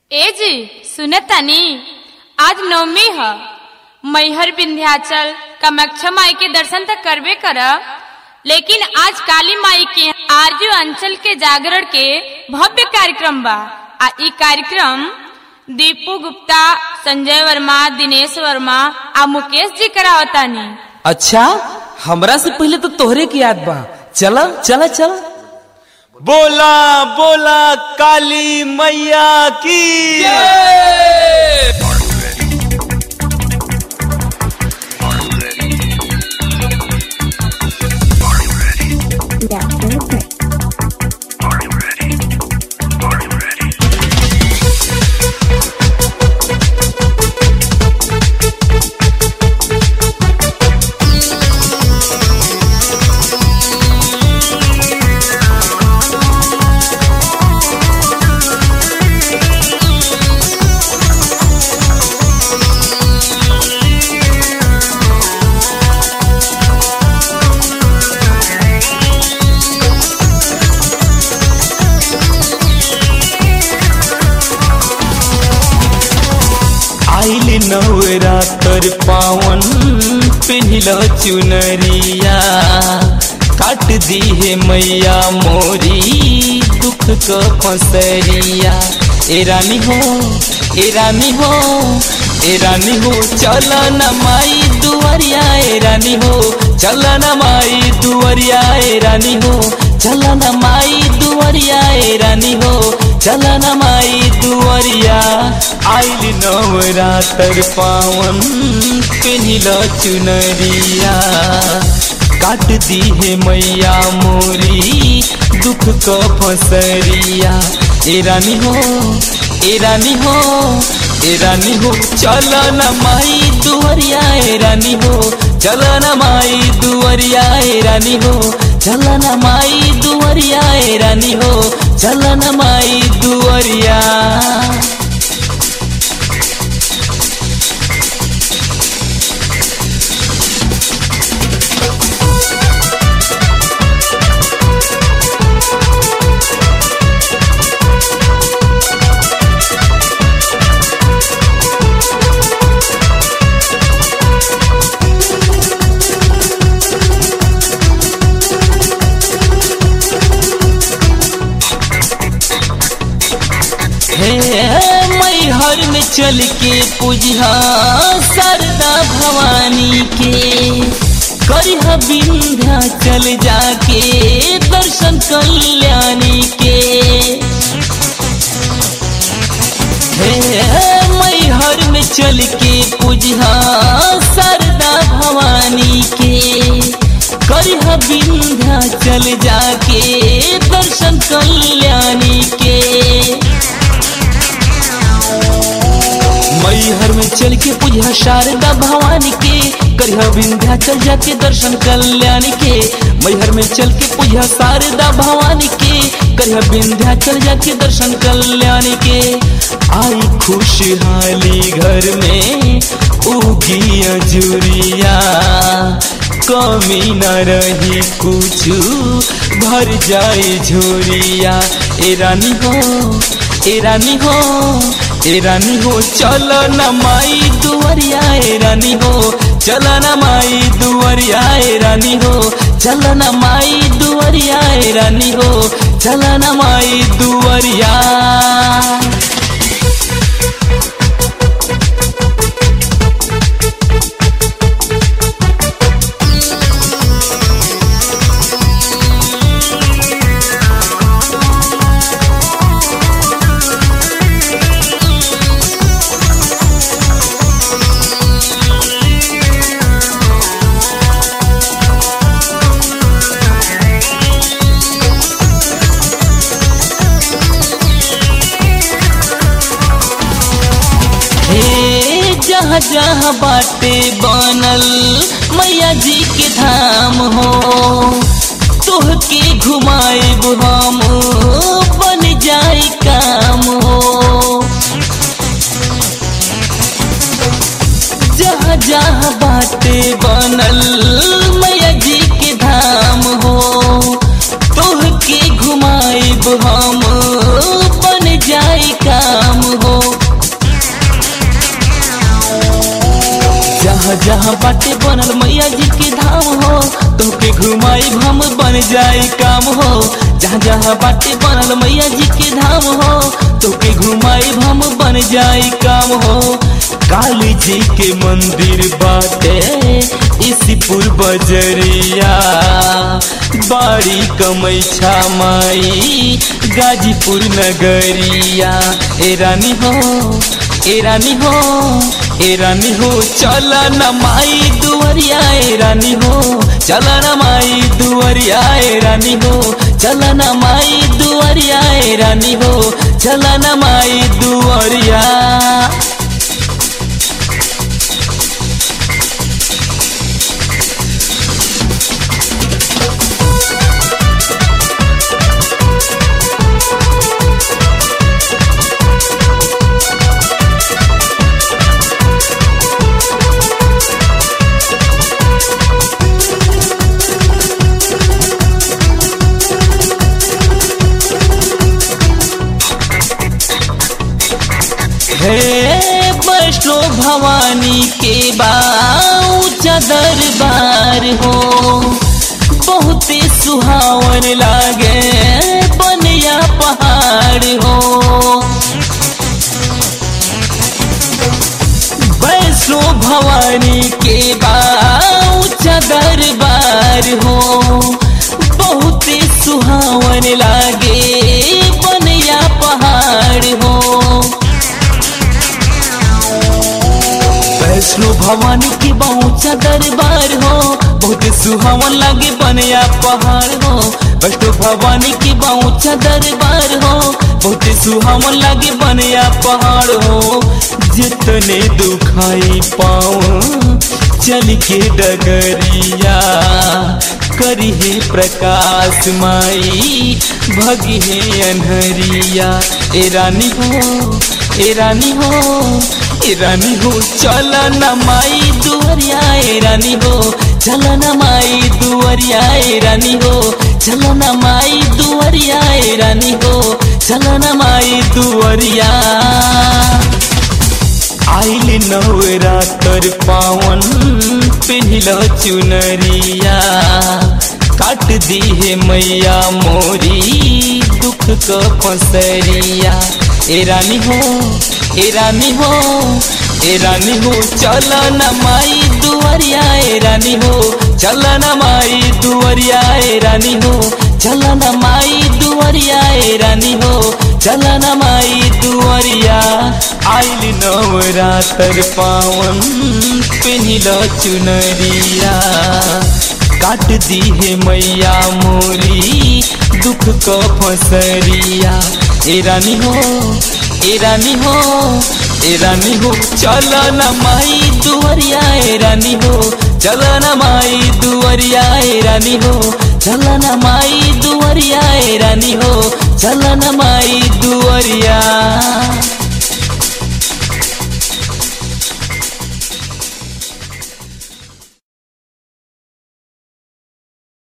ए जी सुने तनी आज नवमी ह मैहर विंध्याचल कामाख्या माई के दर्शन तक करबे करब लेकिन आज काली माई के आरजू अंचल के जागरण के भव्य कार्यक्रम बा आ ई कार्यक्रम दीपू गुप्ता संजय वर्मा दिनेश वर्मा आ मुकेश जी करावतानी अच्छा हमरा से पहले तो तोहरे की याद बा चला चला चला बोला बोला काली मैया की आइल नवरात्र पावन पिन्हिल चुनरिया काट दी है मैया मोरी दुख क फसरिया ए रानी हो ए रानी हो ए रानी हो चल न माई दुआरिया ए रानी हो चल न माई दुआरिया ए रानी हो चल न माई दुआरिया ए रानी हो चल न माई दुआरिया आइल नवरात्र पावन पिन्हिल चुनरिया काट दी है मैया मोरी दुख क फसरिया ए रानी हो ए रानी हो ए रानी हो चल न माई दुआरिया ए रानी हो चल न माई दुआरिया ए रानी हो चल न माई दुआरिया ए रानी हो चल न माई दुआरिया हे मैहर में चल के पूजा सरदा भवानी के करिह विंध्या चल जाके दर्शन कल्याणी के हे मैहर में चल के पूजा सरदा भवानी के करिह विंध्या चल जाके दर्शन कल्याणी के मैहर में चल के पूजा शारदा भवानी के करिह विंध्याचल जाके दर्शन कल्याणी के मैहर में चल के पूजा शारदा भवानी के करिह विंध्याचल जाके दर्शन कल्याणी के आई खुशहाली घर में उगी अजुरिया कमी न रही कुछ भर जाए झोरिया ए रानी हो ए रानी हो ए रानी हो चल न माई दुआरिया ए रानी हो चल न माई दुआरिया ए रानी हो चल न माई दुआरिया ए रानी हो चल न माई दुआरिया हे जहाँ जहाँ बाटे बनल मैया जी के धाम हो तोह के घुमाएब हम बन जाई काम हो जहाँ जहाँ बाटे बनल मैया जी के धाम हो तोह के घुमाएब हम बन जाई काम हो जहाँ जहाँ बाटे बनल मैया जी के धाम हो तोके घुमाई हम बन जाई काम हो जहाँ जहाँ बाटे बनल मैया जी के धाम हो तोके घुमाई हम बन जाई काम हो काली जी के मंदिर बाटे इसीपुर बजरिया बाड़ी कमैछा माई गाजीपुर नगरिया ए रानी हो ए रानी हो ए रानी हो चल न माई दुवरिया ए रानी हो चल न माई दुवरिया ए रानी हो चल न माई दुवरिया ए रानी हो चल न माई दुवरिया हे वैष्णो भवानी के बाऊचा दरबार हो बहुते सुहावन लागे बनिया पहाड़ हो वैष्णो भवानी के बाऊचा दरबार हो बहुते सुहावन लागे बनिया पहाड़ हो वैष्णो भवानी की बहुचा दरबार हो बहुत सुहावन लागे बनया पहाड़ हो वैष्णो भवानी की बहुचा दरबार हो बहुत सुहावन लागे बनया पहाड़ हो जितने दुखाई पाओ चल के डगरिया करी है प्रकाश माई भगी है अनहरिया ए रानी हो ए रानी हो ए रानी हो चल न माई दुवरिया ए रानी हो चल न माई दुवरिया ए रानी हो चल न माई दुवरिया ए रानी हो चल न माई दुवरिया आइल नवरातर पावन पिन्हिल चुनरिया काट दी है मैया मोरी दुख क फसरिया ए रानी हो ए रानी हो ए रानी हो चल न माई दुवरिया ए रानी हो चल न माई दुवरिया ए रानी हो चल न माई दुवरिया ए रानी हो चल न माई दुवरिया आइल नवरातर पावन पिन्हिल चुनरिया काट दी है मैया मोरी दुख क फसरिया ए रानी हो ए रानी हो ए रानी हो चल न माई दुवरिया ए रानी हो चल न माई दुवरिया ए रानी हो चल न माई दुवरिया ए रानी हो चल न माई दुवरिया